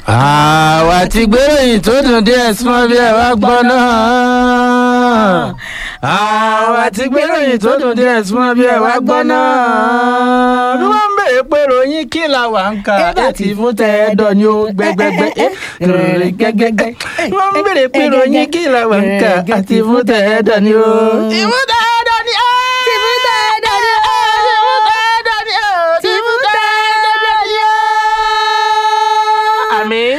àwa ti gbéròyìn tó dùn díẹ̀ súnmọ́ bí ẹ wá gbọ́ náà. àwa ti gbéròyìn tó dùn díẹ̀ súnmọ́ bí ẹ wá gbọ́ náà. bí wọ́n ń bèrè pé ròyìn kí la wà ń ka ètì fún tẹ ẹ dọ̀ ni ó gbẹgbẹgbẹ ròyìn gẹgẹgẹ. bí wọ́n ń bèrè pé ròyìn kí la wà ń ka ètì fún tẹ ẹ dọ̀ ni ó. ìfún tẹ ẹ dọ̀ ni ó. tìfún tẹ ẹ dọ̀ ni ó. tìfún tẹ ẹ dọ̀ ni ó. tìfún tẹ ẹ dọ̀ ni ó. àmín.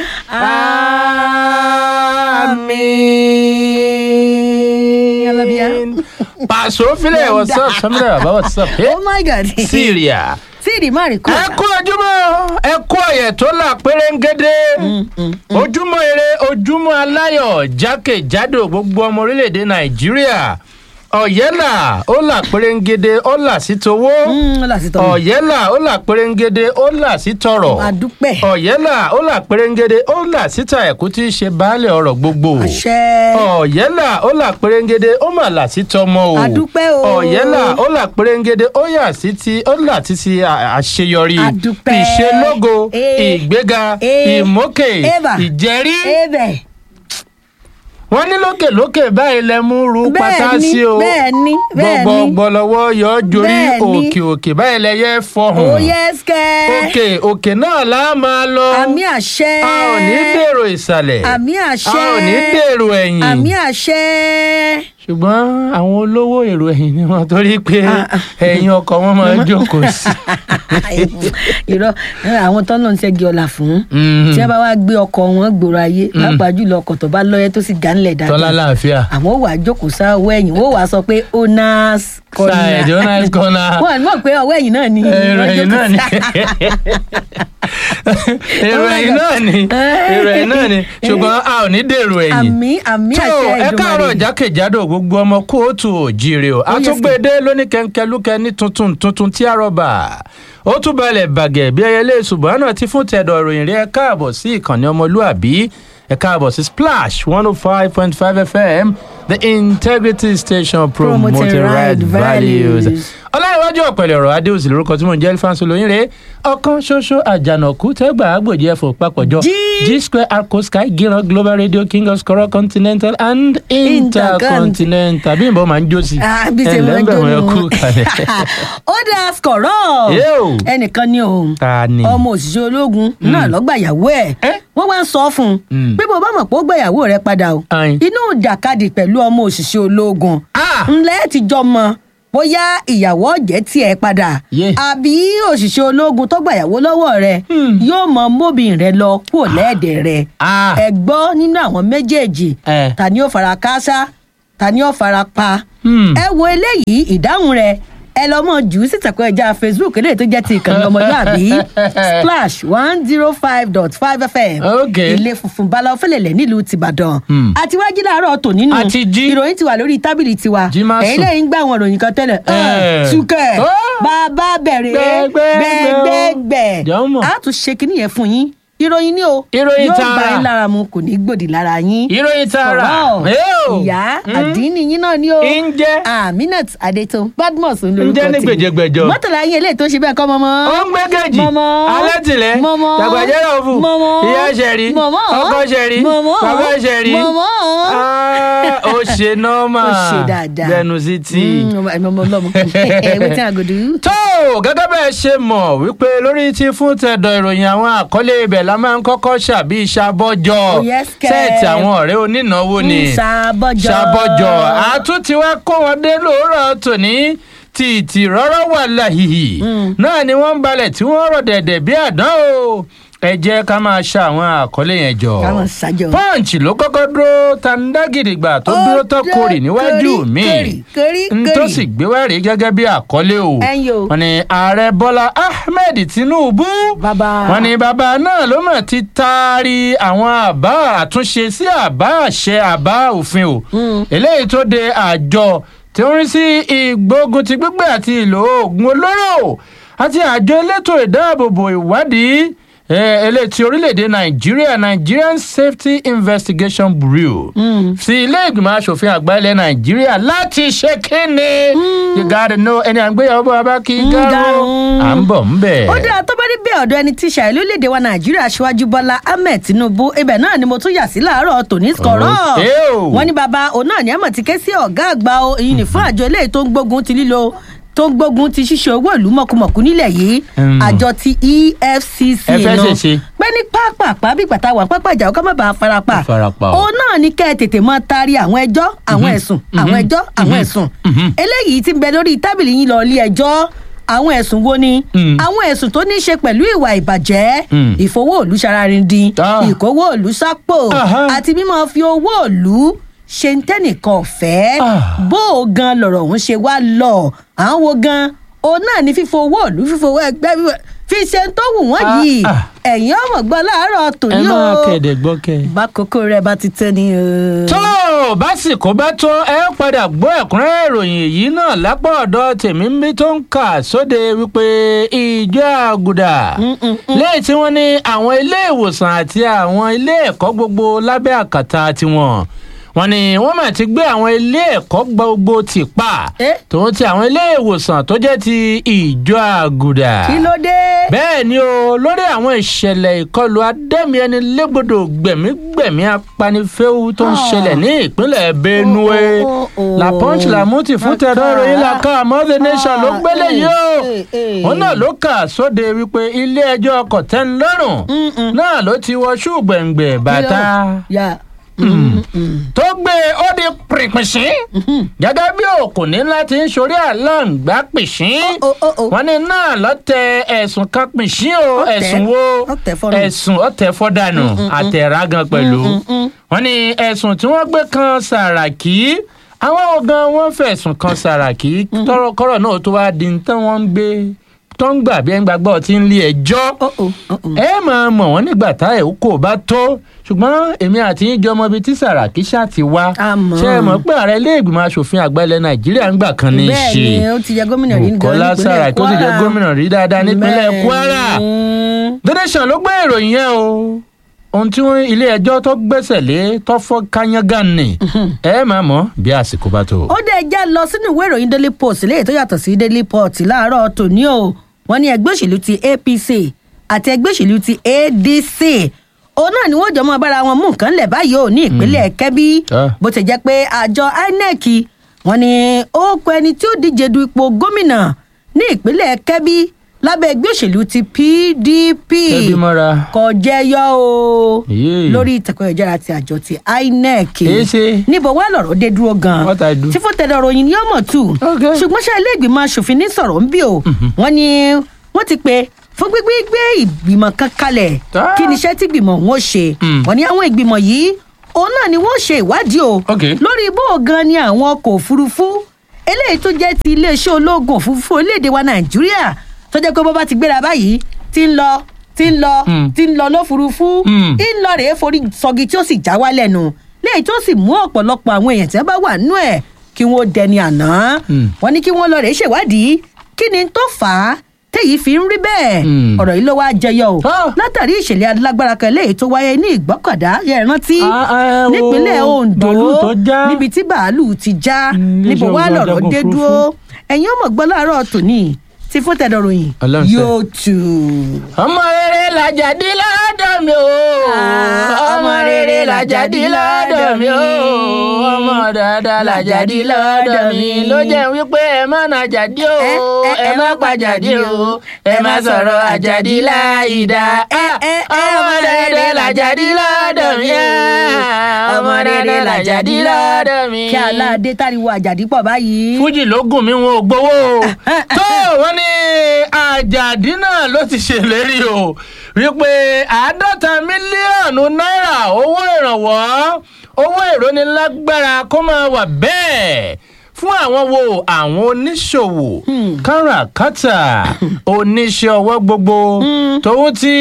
Àmín. Alabia. Paso file, what's up? Samira, baba, what's up? Hey, oh my god. Syria. síìrì má rí kọ́. ẹ kú ojúmọ́ ẹ kú ọ̀yẹ̀ tó là pérégedé ojúmọ́ ire ojúmọ́ aláyọ̀ jákèjádò gbogbo ọmọ orílẹ̀-èdè nàìjíríà ọ̀yẹ́là ó là pérégedé ó là sí towó láti tọ́ mi. ọ̀yẹ́là ó là pérégedé ó là sí tọrọ̀ àdúpẹ́. ọ̀yẹ́là ó là pérégedé ó là síta ẹ̀kú tí í ṣe baálẹ̀ ọ̀rọ̀ gbogbo àṣẹ. ọ̀yẹ́là ó là pérégedé ó mà là sí tọmọ o Adúpẹ́ o. ọ̀yẹ́là ó là pérégedé ó yà sí ti ó là títí à- àṣeyọrí Adúpẹ́. ìṣelógo Eh. ìgbéga Eh. ìmókè Eva. ìjẹ́rí ebẹ̀. wọ́n ní lókèlókè báyìí lẹ mú ru pátá bẹ́ẹ̀ ni sí o bẹ́ẹ̀ ni bẹ́ẹ̀ ni. gbọgbọgbọlọwọ yọ jorí Bẹ́ẹ̀ ni. òkè òkè báyìí lẹ yẹ fọhùn ó yẹ skẹ́. òkè òkè náà là á máa lọ àmì àṣẹ. a ò ní dèrò ìsàlẹ̀ àmì a àṣẹ. ò ní dèrò ẹ̀yìn àmì àṣẹ. ṣùgbọ́n àwọn olówó èrò ẹ̀yìn ni wọ́n torí pé ẹ̀yìn ọkọ̀ wọn máa ń jókòó sí. irọ́ àwọn tọ́nà ń ṣẹ́gi ọ̀la fún. Mhm. tí a bá wá gbé ọkọ̀ wọn gbòòrò ayé pàápàá jùlọ ọkọ̀ tó bá lọ́yẹ́ tó sì gánlẹ̀ dáadáa. tọ́lá láàfíà. àwọn wàá jókòó sáwọ́ ẹ̀yìn wọ́n wàá sọ pé owners corner. Side, owners corner. wọ́n mọ̀ pé ọwọ́ ẹ̀yìn náà ni. èrò wọ́n ẹ̀yìn jókòó náà ni sí. èrò ẹ̀yìn náà ni èrò ẹ̀yìn náà ni ṣùgbọ́n a ò ní dèrò ẹ̀yìn. àmì àmì tó àṣẹ ẹ káàárọ̀ Èdùmàrè. jákèjádò gbogbo ọmọ kóòtù òjìrè o yes, àtúgbèdé lóní kẹńkẹlúkẹ ní tuntun tuntun tí a rọba ó tún balẹ̀ bàgẹ̀ bí ẹyẹlé ṣùgbọ́n náà ti fún tẹ̀dọ̀ ìròyìn rí ẹ káàbọ̀ sí ìkànnì ọmọlúàbí ẹ káàbọ̀ sí splash one oh five point five fm the integrity station promoting Promoting right right values. values. ọláìwájú ọ̀pẹ̀lẹ̀ ọ̀rọ̀ adéòsì lórúkọ tí mò ń jẹ́ elfanso lóyìnrè ọ̀kan ṣoṣo àjànàkú tẹ́gbà àgbòjì ẹ̀fọ́ papọ̀jọ G. g square arco sky gíran global radio king of skoro continental and intercontinental bí nbọ máa ń jó sí Ah, bí ṣe máa ń ẹlẹ́gbẹ̀rún jóná. ẹkú kalẹ̀. ó dáa skọ̀rọ̀ Yóò. ẹnìkan ni o ta ni ọmọ òṣìṣẹ́ ológun náà lọ́gbàyàwó ẹ̀ Eh? wọ́n wá ń sọ fún un Mm. pé bó bá mọ̀ pé ó gbàyàwó rẹ̀ padà o Ayin. inú ìjàkadì pẹ̀lú ọmọ òṣìṣẹ́ ológun Ah! ńlẹ́ ti jọ mọ bóyá ìyàwó ọ̀jẹ̀ tiẹ̀ padà Yeah. àbí òṣìṣẹ́ ológun tó gbàyàwó lọ́wọ́ rẹ̀ Hmm. yóò mọ móbìn rẹ̀ lọ kúrò lẹ́ẹ̀dẹ̀ rẹ̀ Ah! ẹ gbọ́ nínú àwọn méjèèjì Eh. ta ni ó fara káásá ta ni ó fara pa Hmm. ẹ wo eléyìí ìdáhùn rẹ̀ ẹ lọ mọ jù ú sí ìtàkùn ẹja facebook eléyìí tó jẹ́ ti ìkànnì ọmọlúàbí splash one zero five dot five fm Okay. ilé funfun bala ọfẹlẹlẹ nílùú tìbàdàn Hmm. àti wájú láàárọ̀ tò nínú A ti jí. ìròyìn ti wà lórí tábìlì tiwa Jí má ẹ̀yin sùn. lẹ́yìn gbà àwọn ìròyìn kan tẹ́lẹ̀ Eh. túkẹ̀ Oh. bàbá bẹ̀rẹ̀ Gbẹ̀gbẹ̀gbẹ̀ o. gbẹ̀gbẹ̀ Jọ̀ọ́. a tún ṣe kinní yẹn fún yín ìròyìn ni o Ìròyìn yóò tààrà. bá yín lára mu kò ní gbòdì lára yín ìròyìn tààrà Sọ̀rọ̀. Eo. ìyá Hmm. àdínní yín náà ni o ń jẹ́ aminat adeto badmus ń ń lorúkọ jẹ́ ní tèmi. gbèjègbèjọ. mọ́tàlá yín eléyìí tó ṣe bẹ́ẹ̀ kọ́ mọ́mọ́. ó ń gbẹ́gẹ́jì Mọ̀mọ́. alátìlẹ́ Mọ̀mọ́. tàgbàjẹ́rẹ́ òfù Mọ̀mọ́. ìyá ṣẹ̀rí Mọ̀mọ́. ọkọ ṣẹ̀rí Mọ̀mọ́. bàbá ṣẹ̀rí Mọ̀mọ́. Ah, ó ṣe nọ́ọ̀mà Ó ṣe dáadáa. gbẹnu sí tí. Mm, ọmọ ọmọ ọlọmọ wetin i go do. tó gẹ́gẹ́ bẹ́ẹ̀ ṣe mọ̀ wípé lórí ti fún tẹ̀dọ̀ ìròyìn àwọn àkọlé ibẹ̀ la máa ń kọ́kọ́ ṣàbí ìṣàbọ̀jọ Oh, yes, kẹ́. sẹ́ẹ̀tì àwọn ọ̀rẹ́ onínáwó ni ṣàbọ̀jọ. ṣàbọ̀jọ àtúntí wá kó wọn dé lóòrọ̀ tòní tìtì rọ́rọ́ wà láhìhì náà ni wọ́n ń balẹ̀ tí wọ́n rọ̀ dẹ̀dẹ̀ bí àdán o ẹ jẹ́ ká máa ṣa àwọn àkọlé yẹn jọ káwọn ṣàjọ. punch ló kọ́kọ́ dúró tandagidigba tó dúró tó kórì níwájú mi kórì kórì n tó sì gbé wá rí gẹ́gẹ́ bí àkọlé o Ẹ̀yin o. wọ́n ní ààrẹ bọ́lá ahmed tinubu Bàbá. wọ́n ní bàbá náà ló mọ̀ ti taari àwọn àbá àtúnṣe sí àbá àṣẹ àbá òfin o eléyìí tó de àjọ tí ó ń rí sí ìgbógun ti gbígbé àti ìlò oògùn olóró àti àjọ elétò ìdáàbòbò ìwádìí eh, eléyìí ti orílẹ̀-èdè nàìjíríà nigerian safety investigation bureau sí ilé ìgbìmọ̀ asòfin àgbà ilẹ̀ nàìjíríà láti ṣe kíni you gotta know ẹni àgbéyàwó bá bá kí Mm, gáró gáró. à ń bọ̀ ń bẹ̀. ó dáa tó bá rí bẹ́ẹ̀ ọ̀dọ̀ ẹni tí ṣàìlú léde wa nàìjíríà aṣíwájú bọ́lá ahmed tinubu ibẹ̀ náà ni mo tún yà sí láàárọ̀ tòní skọ̀rọ̀ Okay o. wọ́n ní bàbá òun náà ní àmọ̀ ti ké sí ọ̀gá àgbà o èyí ní fún àjọ eléyìí tó ń gbógun ti lílo tó ń gbógun ti ṣíṣe owó ìlú mọ̀kùmọ̀kù nílẹ̀ yìí Mm. àjọ ti efcc Ẹ fẹ́ nù. ṣèṣe. pé ní pápápá bí pàtà wà pápá ìjà ọkọ má bàa farapa Farapa o. òun náà ní kẹ́ ẹ tètè mọ́ taari àwọn ẹjọ́ àwọn ẹ̀sùn àwọn ẹjọ́ àwọn ẹ̀sùn eléyìí ti ń bẹ lórí tábìlì yín lọ ilé ẹjọ́ àwọn ẹ̀sùn wo ni Mm. àwọn ẹ̀sùn tó ní í ṣe pẹ̀lú ìwà ìbàjẹ́ Mm. ìfowó òlu ṣararindin Ah. ìkówó òlu sápò Aha. àti mímọ́ fi owó òlu ṣe ń tẹ́nìkan ọ̀fẹ́ Ah. bó o gan lọ̀rọ̀ òun ṣe wá lọ àwọn wo gan òun náà ní fífo owó òlu fífo owó ẹgbẹ́ fífo- fi ṣe ń tó wù wọ́n Ah, yìí ah. ẹ̀yin ọmọ gbọ́ láàárọ̀ ẹ tòní o máa kẹ̀dẹ̀ gbọ́ kẹ́. bákòókò rẹ bá ti tẹ́ ni o. tó o básìkò bá tó ẹ padà gbọ́ ẹ̀kúnrẹ́rẹ́ ìròyìn èyí náà lápá ọ̀dọ̀ tèmi ń bí tó ń kà sóde wípé ìjọ àgùdà lẹ́yìn tí wọ́n ní àwọn ilé ìwòsàn àti àwọn ilé ẹ̀kọ́ gbogbo lábẹ́ àkàtà tiwọn wọ́n ní wọ́n mà ti gbé àwọn ilé ẹ̀kọ́ gbogbo tì pa Eh? tòun ti àwọn ilé ìwòsàn tó jẹ́ ti ìjọ àgùdà kí ló dé. bẹ́ẹ̀ ni o lórí àwọn ìṣẹ̀lẹ̀ ìkọlù adẹ́mi ẹni légbodò gbẹ̀mígbẹ̀mí apanifẹ́wu tó ń Ah. ṣẹlẹ̀ ní ìpínlẹ̀ benue Oh, oh, oh. la punch la mú ti fún tẹ̀dọ̀ Ah. ìròyìn la ká mother nation ló gbélé Ah, yìí o eh, eh, òun náà ló kà sóde wípé ilé ẹjọ́ kọ̀tẹ́nlọ́rùn Mm-mm. náà ló ti wọ ṣùgbẹ̀ngbẹ̀ bàtà ya. tó gbé ó di pìrìpìṣín gẹ́gẹ́ bí òkùnní láti ń sorí àlàǹgbá pìṣín Oh, oh, oh. wọ́n ní náà lọ tẹ ẹ̀sùn kan pìṣín o Ó tẹ̀, ẹ̀sùn wo ó tẹ̀ fọ́nù. ẹ̀sùn ọ̀tẹ̀ fọ́dànù àtẹ̀rágan pẹ̀lú wọ́n ní ẹ̀sùn tí wọ́n gbé kan sàràkí àwọn ogan wọn fẹ̀sùn kan sàràkí kọ́rọ̀ náà tó wá di tán wọ́n ń gbé tó ń gbà bí ẹ̀ ń gbàgbọ́ tí ń lé ẹjọ́ Oh, oh, oh, oh. ẹ máa mọ̀ wọ́n nígbà tá ẹ̀ kò bá tó ṣùgbọ́n èmi àti yín jọmọ ibi tí sàràkí ṣáà ti wá A mọ̀. ṣe é mọ̀ pé ààrẹ ilé ìgbìmọ̀ asòfin àgbà ilẹ̀ nàìjíríà ń gbà kan ní í bẹ́ẹ̀ ṣe ni ó ti jẹ gómìnà rí bukola saraki ó ti jẹ gómìnà rí dáadáa nípínlẹ̀ kwara the nation ló gbé ìròyìn yẹn o ohun tí wọn ilé ẹjọ́ tó gbẹ́sẹ̀ lé tó fọ́ kányángán ni ẹ máa mọ̀ bí àsìkò bá tó. ó dẹ̀ já lọ sínú ìwé ìròyìn daily post léyìí tó yàtọ̀ sí daily post láàárọ̀ tòní o wọ́n ní ẹgbẹ́ òṣèlú ti apc àti ẹgbẹ́ òṣèlú ti adc òun náà ni wọ́n jọ mọ́ bára wọn mú nǹkan lẹ̀ báyìí ò ní ìpínlẹ̀ kẹ́bí Ah. bó ti jẹ́ pé àjọ inec wọ́n ní ó kọ ẹni tí ó díje du ipò gómìnà ní ìpínlẹ̀ kẹ́bí lábẹ́ ẹgbẹ́ òṣèlú ti pdp Kẹ́bí mọ́ra. kò jẹyọ o Yéè. lórí ìtẹ̀kọ́ ìjára ti àjọ ti inec Èé ṣe. níbo wá lọ̀rọ̀ dé dúró gan-an What I do? tí fún tẹ̀lé ọ̀rọ̀ yìí ni ọmọ tù Okay. ṣùgbọ́n ṣe ilé ìgbìmọ̀ asòfin ní sọ̀rọ̀ ń bí o wọ́n ní wọ́n ti pe fún gbígbé gbé ìgbìmọ̀ kan kalẹ̀ Ah. kí ni iṣẹ́ tí ìgbìmọ̀ wọn ṣe Mm. wọ́n ní àwọn ìgbìmọ̀ yìí òun náà ni wọ́n ṣe ìwádìí o Okay. lórí bó o gan ni àwọn ọkọ̀ òfurufú eléyìí tó jẹ́ ti iléeṣẹ́ ológun òfurufú orílẹ̀-èdè wa nàìjíríà tó jẹ́ pé bó bá ti gbéra báyìí ti ń lọ ti ń lọ Mm. ti ń lọ lófurufú Mm. ń lọ rèé forí sọgi tí ó sì já wálẹ̀ nù léyìí tó sì mú ọ̀pọ̀lọpọ̀ àwọn èèyàn tí wọ́n bá wà nínú ẹ̀ kí wọ́n dẹni àná Mm. wọ́n ní kí wọ́n lọ rèé ṣèwádìí kí ni tó fà á téyìí fi ń rí bẹ́ẹ̀ Mm. ọ̀rọ̀ yìí ló wá jẹyọ o Ah. látàrí ìṣẹ̀lẹ̀ alágbára kan léyìí tó wáyé ní ìgbọ́kọ̀dá yẹ rántí Ah, ah, wo nípínlẹ̀ ondo bàálù tó já. níbi tí bàálù ti já Mm, níbo iléeṣẹ́ wá ogun lọ̀rọ̀ ajagun dé òfurufú. dúró ẹ̀yin ọmọ gbọ́ láàárọ̀ tòní tí fún tẹ̀dọ̀ròyìn Ọlọ́run ṣe. yóò tù. ọmọ rere làjàdí lọ́dọ̀ mi o Ah, ọmọ rere làjàdí lọ́dọ̀ mi o ọmọ dáadáa làjàdí lọ́dọ̀ mi ló jẹ́ wípé ẹ má na jàdí o Ẹ, ẹ, ẹ má pa jàdí o ẹ má sọ̀rọ̀ àjàdí láìda ẹ, ẹ, ọmọ rere làjàdí lọ́dọ̀ mi ah, ọmọ rere làjàdí lọ́dọ̀ mi. kí aláàdé táriwo àjàdí pọ̀ báyìí. fújì ló gùn mí wọn ò gbowó o tó wọn ní àjàdí náà ló ti ṣèlérí o wípé àádọ́ta mílíọ̀nù náírà owó ìrànwọ́ owó ìrónilágbára kó máa wà bẹ́ẹ̀ fún àwọn wo àwọn oníṣòwò káràkátà oníṣẹ́ ọwọ́ gbogbo tòun ti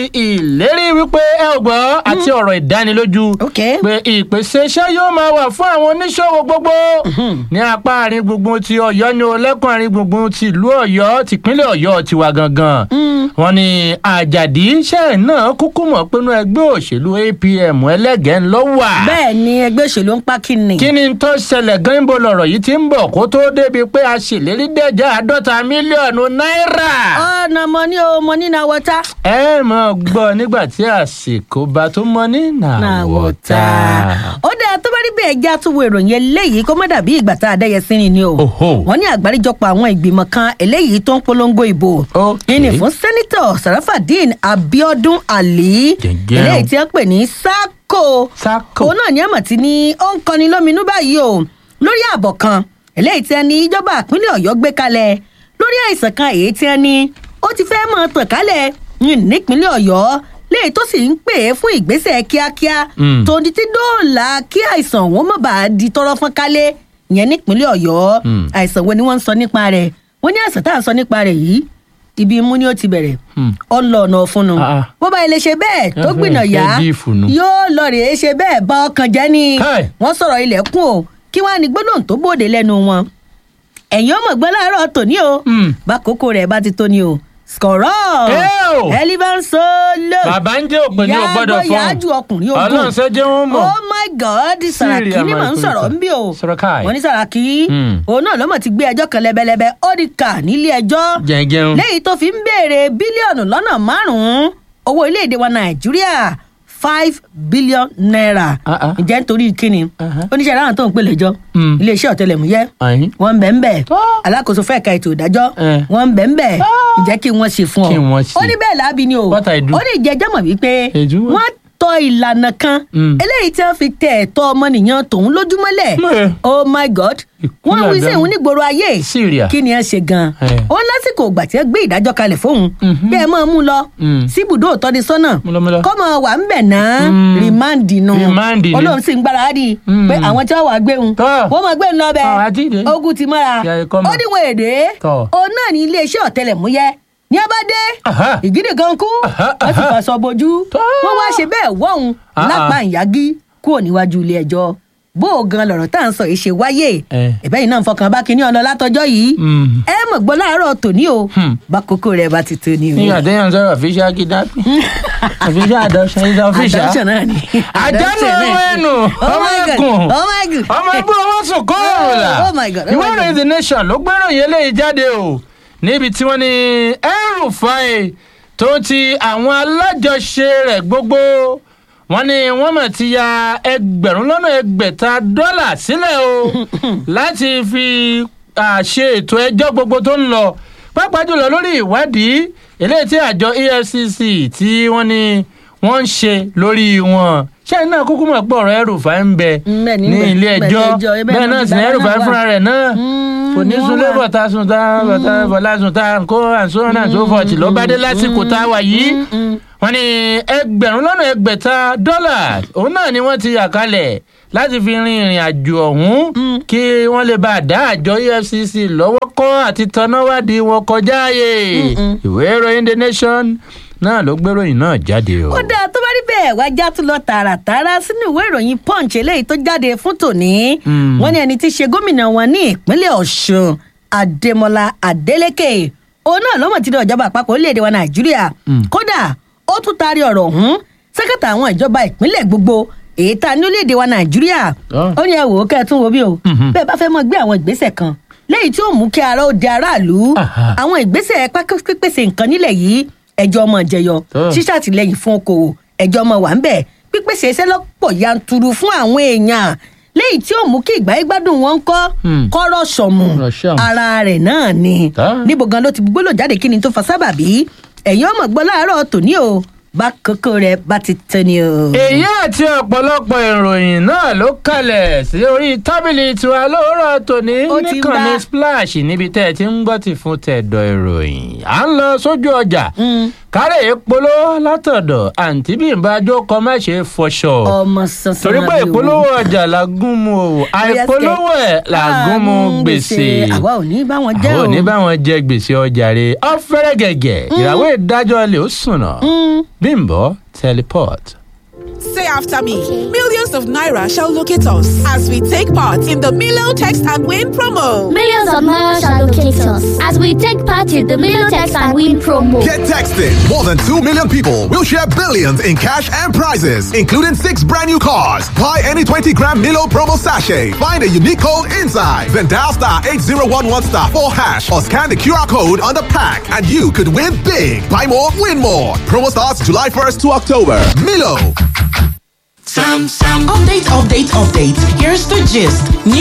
ìlérí wípé ẹ ò gbọ́ àti ọ̀rọ̀ ìdánilójú ok pé ìpèsè iṣẹ́ yóò máa wà fún àwọn oníṣòwò gbogbo ní apá àárín gbùngbùn ti ọ̀yọ́ ní olẹ́kùn àárín gbùngbùn ti ìlú ọ̀yọ́ tìpínlẹ̀ ọ̀yọ́ tiwa gangan wọ́n ní àjàdí iṣẹ́ náà kúkú mọ̀ pinnu ẹgbẹ́ òṣèlú apm ẹlẹ́gẹ̀ẹ́ ńlọ wà bẹ́ẹ̀ ni ẹgbẹ́ òṣèlú ń pa kíni. kí ni tó ṣẹlẹ̀ gan ibo lọ̀rọ̀ yìí ti ń bọ̀ kó tó débi pé a ṣèlérí dẹ́jà àádọ́ta mílíọ̀nù náírà ọ̀nà mọ ní o mọ ní na wọta. ẹ mọ̀ gbọ́ nígbà tí àsìkò bá tó mọ ní na nàwọ̀tá. wọta. ó dáa tó bá rí bẹ́ẹ̀ já tún wo ìròyìn eléyìí kó má dàbí ìgbà tá a dẹ́yẹ sí ni ni o. Oho. wọ́n ní àgbáríjọpọ̀ àwọn ìgbìmọ̀ kan eléyìí tó ń polongo ìbò. Ok. ìní fún sẹ́nitọ̀ sarafadeen abiodun ali. Gẹ̀gẹ́ o. eléyìí tí wọ́n pè ní sako. Sako. òun náà ní àmọ̀ tí ní ó ń kọni lóminú báyìí o lórí ààbọ̀ kan eléyìí tí wọ́n ní ìjọba ìpínlẹ̀ ọ̀yọ́ gbé kalẹ̀ lórí àìsàn kan èyí tí wọ́n ní ó ti fẹ́ mọ̀ tàn kálẹ̀ ní nípínlẹ̀ ọ̀yọ́ léyìí tó sì ń pè é fún ìgbésẹ̀ kíákíá Mm. tó di tí dóòlà kí àìsàn òun mọ̀ bá di tọrọ fọ́n kálẹ̀ yẹn nípínlẹ̀ ọ̀yọ́ Mm. àìsàn wo ni wọ́n ń sọ nípa rẹ̀ wọ́n ní àìsàn tá à ń sọ nípa rẹ̀ yìí ibi imú ni ó ti bẹ̀rẹ̀ Hmm. ọlọ́ọ̀nà ọ̀fun Ah, ah. bó bá ilé ṣe bẹ́ẹ̀ tó Ẹ fẹ́ gbìnà yá fẹ́ bí ìfùnù. yóò lọ rèé ṣe bẹ́ẹ̀ bá ọkàn jẹ́ ni Káì. wọ́n sọ̀rọ̀ ilẹ̀kùn o kí wọ́n á ní gbólóhùn tó bòde lẹ́nu wọn ẹ̀yin ọmọ gbọ́ láàárọ̀ tòní o Hmm. bákòókò rẹ̀ bá ti tó ni o skọ̀rọ̀ Ẹ́ o. elephant solo bàbá ń jẹ́ òpè ní o gbọ́dọ̀ yàgò fún yájú ọkùnrin ogun ọlọ́run ṣe jẹ́ wọn mọ̀. oh my god sàràkí ni mò ń sọ̀rọ̀ ń bí o Sàràkí. wọ́n ní sàràkí Hmm. òun náà lọ́mọ ti gbé ẹjọ́ kan lẹ́bẹ̀lẹ́bẹ̀ ó di kà nílé ẹjọ́ jẹ̀ǹjẹ̀un. lẹ́yìn tó fi ń béèrè bílíọ̀nù lọ́nà márùn-ún owó iléèdè wa nàìjíríà five billion naira Ah, ah. ǹjẹ́ nítorí kíni Uh-huh. oníṣẹ́ aráàlú tó ń pè lẹ́jọ́ Mm. iléeṣẹ́ ọ̀tẹlẹ̀múyẹ́ Àyín. wọ́n ń bẹ̀ ń bẹ̀ Ah. alákòóso fẹ́ ka ètò ìdájọ́ Eh. wọ́n ń bẹ̀ ń bẹ̀ ǹjẹ́ kí wọ́n ṣe fún ọ Kí wọ́n ṣe. ó ní bẹ́ẹ̀ láabi ni o What I do? ó ní ìjẹ́jọ́ mọ̀ wípé Èjú wọ́n. wọ́n tọ ìlànà kan Mm. eléyìí tí wọ́n fi tẹ ẹ̀tọ́ ọmọnìyàn tòun lójúmọ́lẹ̀ Mẹ́. oh my god Ìkúnlẹ̀ wọ́n wí sí àdánù. ìhun nígboro ayé Syria. kí ni ẹ ṣe gan Eh. ó lásìkò ìgbà tí ẹ gbé ìdájọ́ kalẹ̀ fóun Mhm. bí ẹ máa mú lọ Mm. síbùdó ìtọ́nisọ́nà Mú lọ, mú lọ. kọ́mọ wà ń bẹ̀ náà Mm. rìmáǹdì nù Rìmáǹdì ni. olóhùn sì ń gbáradì Mm. pé àwọn tí wọ́n wà gbé wọn Tọ́. wọ́n máa gbé ń lọ bẹ̀ Àwọn àjíǹde. ogun ti mọ́ra Yà, ẹ kọ́ mọ̀. ó díwọ̀n èdè Tọ́. òun náà ní iléeṣẹ́ ọ̀tẹlẹ̀múyẹ́ ní ẹ bá dé Aha. ìgídì gan kú Aha, wọ́n sì aha. fàṣọ bojú Tọ́. wọ́n wá ṣe bẹ́ẹ̀ wọ́hun Ah, lápá ah. ìyági kúrò níwájú ilé ẹjọ́ bó o gan lọ̀rọ̀ tá à ń sọ yìí ṣe wáyé Eh. ẹ̀bẹ́ yìí náà ń fọkàn bá kinní ọ̀nà látọjọ́ yìí Mm. ẹ mọ̀ gbọ́ láàárọ̀ tòní o Hmm. bákòókò rẹ̀ bá ti tó ni o. nígbà téèyàn sọ̀rọ̀ official kidnapping official adoption is official. Adoption náà ni. àjálù Adoption náà ọmọ ni. ẹnu Oh ọmọ my God. ẹkùn Oh my God. ọmọ ẹgbẹ́ owó sùn kóòrò là Oh my God. Oh ìwé my ìròyìn God. the nation ló gbéròyìn eléyìí jáde o níbi tí wọ́n ní El-Rufai tó ti àwọn alájọṣe rẹ̀ gbogbo wọ́n ní wọ́n mọ̀ ti ya ẹgbẹ̀rún lọ́nà ẹgbẹ̀ta dọ́là sílẹ̀ o láti fi àṣe ètò ẹjọ́ gbogbo tó ń lọ pàápàá jùlọ lórí ìwádìí eléyìí tí àjọ efcc tí wọ́n ní wọ́n ń ṣe lórí wọn ṣé iná kúkú mọ̀ pé ọ̀rọ̀ El-Rufai ń bẹ Bẹ́ẹ̀ ni, ní bẹ́ẹ̀- ilé bẹ́ẹ̀ ẹjọ́ lẹ́jọ́, bẹ́ẹ̀ bẹ́ẹ̀ náà náà ti sì ní bàbá El-Rufai náà wà. fúnra rẹ̀ náà Mm, kò ní ni wọ́n sunlé wà. bọ̀tà sùn tá bọ̀tà bọ̀lá sùn tá kó àǹsó náà tó fọ̀tì ló bá dé lásìkò tá a wà yìí wọ́n ní ẹgbẹ̀rún lọ́nà ẹgbẹ̀ta dọ́là òun náà ni wọ́n ti yà kalẹ̀ láti fi rin ìrìn àjò ọ̀hún kí wọ́n lè bá a dá àjọ efcc lọ́wọ́ kọ́ àti tanáwádìí wọn kọjá ààyè ìwé ìròyìn the nation náà ló gbéròyìn náà jáde o. ó dáa tó bá rí bẹ́ẹ̀ wá já tún lọ tààràtààrà sínú ìwé ìròyìn punch eléyìí tó jáde fún tòní Mm. wọ́n ní ẹni tí í ṣe gómìnà wọn ní ìpínlẹ̀ ọ̀ṣun adémọlá adélèké òun náà lọ́mọ̀ tí ní ọ̀jọba àpapọ̀ orílẹ̀-èdè wa nàìjíríà Mm. kódà ó tún taari ọ̀rọ̀ ọ̀hún sẹ́kẹ̀tà àwọn ìjọba ìpínlẹ̀ gbogbo èyí tá a ní orílẹ̀-èdè wa nàìjíríà Ah. ó ní ẹ wò ó kẹ́ ẹ tún wo bí o Mhm. bẹ́ẹ̀ bá fẹ́ mọ gbé àwọn ìgbésẹ̀ kan lẹ́yìn tí ó mú kí ara ó di aráàlú Aha. àwọn ìgbésẹ̀ pákó- pípèsè nǹkan nílẹ̀ yìí ẹjọ́ ọmọ jẹyọ Ah. ṣíṣàtìlẹ́yìn fún okòwò ẹjọ́ ọmọ wà ń bẹ̀ pípèsè iṣẹ́ lọ́pọ̀ yanturu fún àwọn èèyàn lẹ́yìn tí ó mú kí ìgbà gbádùn wọn kọ́ Hmm. kọ́rọ̀ sọ̀mù Kọ́rọ̀ sọ̀mù. ara rẹ̀ náà ni Ah. níbo gan ló ti gbólò jáde kí ni tó fa sábàbí ẹ̀yin ọmọ gbọ́ láàárọ̀ tòní o bá kókó rẹ̀ bá ti tẹ́ ni o. èyí àti ọ̀pọ̀lọpọ̀ ìròyìn náà ló kalẹ̀ sí orí tábìlì tiwa lóòrọ̀ tòní Ó ti ń nìkànnì bá- splash níbi tẹ́ ẹ ti ń gbọ́ ti fún tẹ̀dọ̀ ìròyìn à ń lọ sójú ọjà Mm. kárẹ̀ ìpolówó látọ̀dọ̀ àǹtí bímbá jókòó má ṣe fọṣọ ọmọ sansan torí pé àbí ìpolówó ọjà làgùn mu o àìpolówó ẹ̀ làgùn mu gbèsè àwa ò ní bá wọn jẹ́ àwọn o. ò ní bá wọn jẹ gbèsè ọjà rẹ ọ̀fẹ́rẹ́ gẹ̀gẹ̀ ìràwọ̀ ìdájọ́ lè ó sùnà bímbọ́ teleport. Say after me. Millions of Naira shall locate us as we take part in the Milo Text and Win promo. Millions of Naira shall locate us as we take part in the Million Text and Win promo. Get texted. More than 2 million people will share billions in cash and prizes, including six brand new cars. Buy any 20 gram Milo promo sachet. Find a unique code inside. Then dial star 8011 star 4 hash or scan the QR code on the pack and you could win big. Buy more, win more. Promo starts July 1st to October. Milo. Update, update, update. Here's the gist. New